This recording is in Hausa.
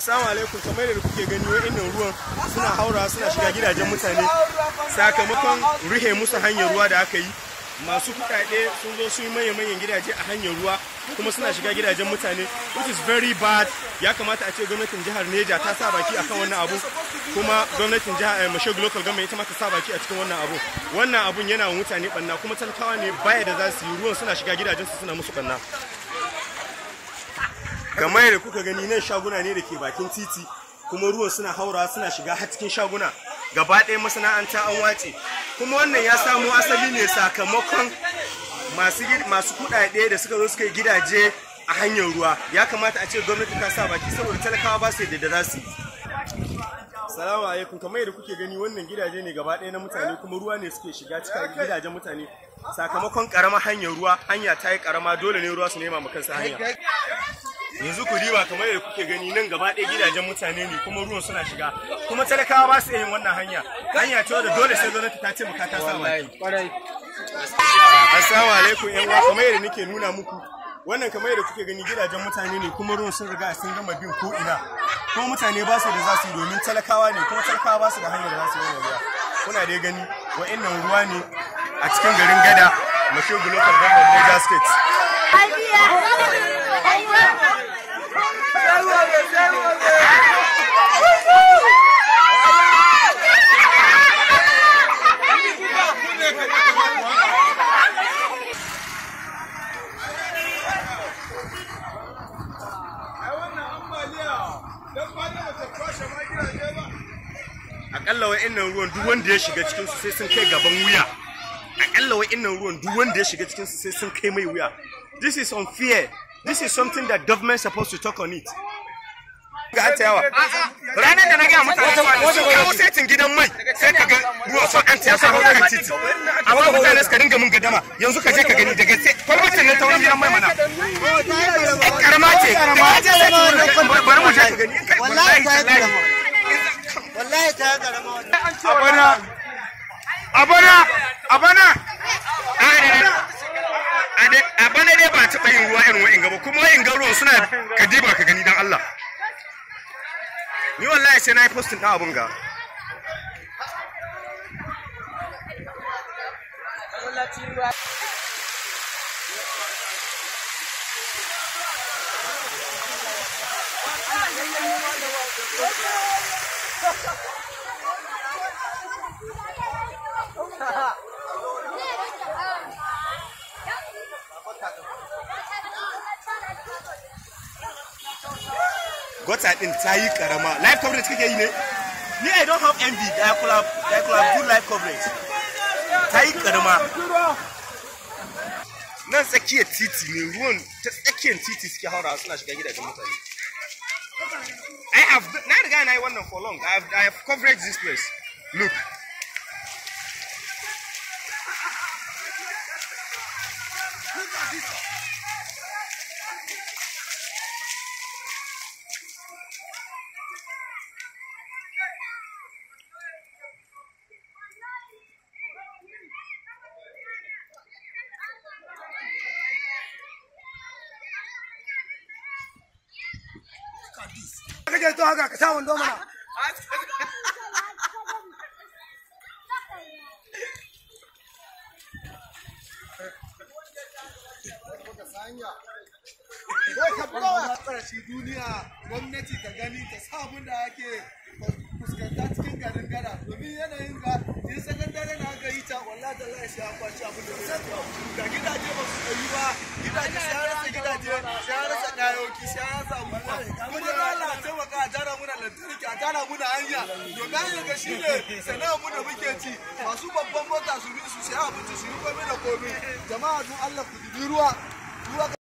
Assalamu alaikum kamar da kuke gani wa'annan ruwan suna haura suna shiga gidajen mutane sakamakon ruhe musu hanyar ruwa da aka yi masu kuɗaɗe sun zo su yi manyan gidaje a hanyar ruwa kuma suna shiga gidajen mutane which is very bad ya kamata a ce gwamnatin jihar Neja ta sa baki akan wannan abu kuma gwamnatin jihar eh, Mashegu local government ita ma ta sa baki a cikin wannan abu wannan abun yana wa mutane banna kuma talakawa ne baya da za su yi ruwan suna shiga gidajen su suna musu banna kamar yadda kuka gani nan shaguna ne da ke bakin titi kuma ruwan suna haura suna shiga har cikin shaguna gaba ɗaya masana'anta an wace kuma wannan ya samo asali ne sakamakon masu gid- masu kuɗaɗe da suka zo suka yi gidaje a hanyar ruwa ya kamata a ce gwamnati ta sa baki saboda talakawa ba su yadda da za su yi Salamu alaikum kamar yadda kuke gani wannan gidaje ne gaba ɗaya na mutane kuma ruwa ne suke shiga cikin gidajen mutane sakamakon ƙaramar hanyar ruwa hanya ta yi ƙarama dole ne ruwa su nema ma kansu hanya yanzu ku riba kamar yadda kuke gani nan gaba ɗaya gidajen mutane ne kuma ruwan suna shiga kuma talakawa ba su iya yin wannan hanya hanya ce wadda dole sai gwamnati ta taimaka ta sa baki assalamu alaikum yan uwa kamar yadda nake nuna muku wannan kamar yadda kuke gani gidajen mutane ne kuma ruwan sun riga sun gama bin ko ina kuma mutane ba su da za su yi domin talakawa ne kuma talakawa ba su da hanyar da za su yi wannan ruwa kuna dai gani wa'annan ruwa ne a cikin garin gada mashogu local government Niger state akalla wa'annan ruwan duk wanda ya shiga cikin su sai sun kai gaban wuya akalla wa'annan ruwan duk wanda ya shiga cikin su sai sun kai mai wuya this is unfair this is something that government supposed to talk on it ga an yawa ranar da na gaya mutane sun kawo setin gidan mai sai ka ga ruwa sun an taya sa kan titi amma mutane suka dinga mun gadama yanzu ka je ka gani daga sai kwalbatin ne ta wurin gidan mai mana ɗan karama ce da ka je sai bari mu je ka gani wallahi tallahi wallahi ta karama abana abana abana a bana dai ba taɓa yin ruwa irin wa'in gaba kuma wa'in ruwan suna kadiba ka gani don Allah ni wallahi sai na yi postin ɗan abun ga gota din ta yi karama live coverage kake yi ne ni i don't have envy that I could have, that I could have good live coverage ta yi karama nan tsakiyar titi ne ruwan ta tsakiyar titi suke haura suna shiga gidajen mutane I have na riga na yi wannan for long I have, I have coverage this place look kake to haka ka sa wando mana Zai ka bugawa ƙarshe duniya gwamnati ta gani ta sa abin da ake fuskanta cikin garin gada domin yanayin ga in sakandare na aka yi ta wallahi da lai sai an kwaci abin da zai kawo ga gidaje ba su ɗayi ba gidaje sai an rasa gidaje sai an rasa kayoki sai an rasa abubuwa kuma da Allah a taimaka a tara muna lantarki a tara muna hanya domin hanyar ga shi ne sana'ar mu da muke ci masu babban mota su bi su sai abinci su yi komai da komai jama'a don Allah ku dubi ruwa ruwa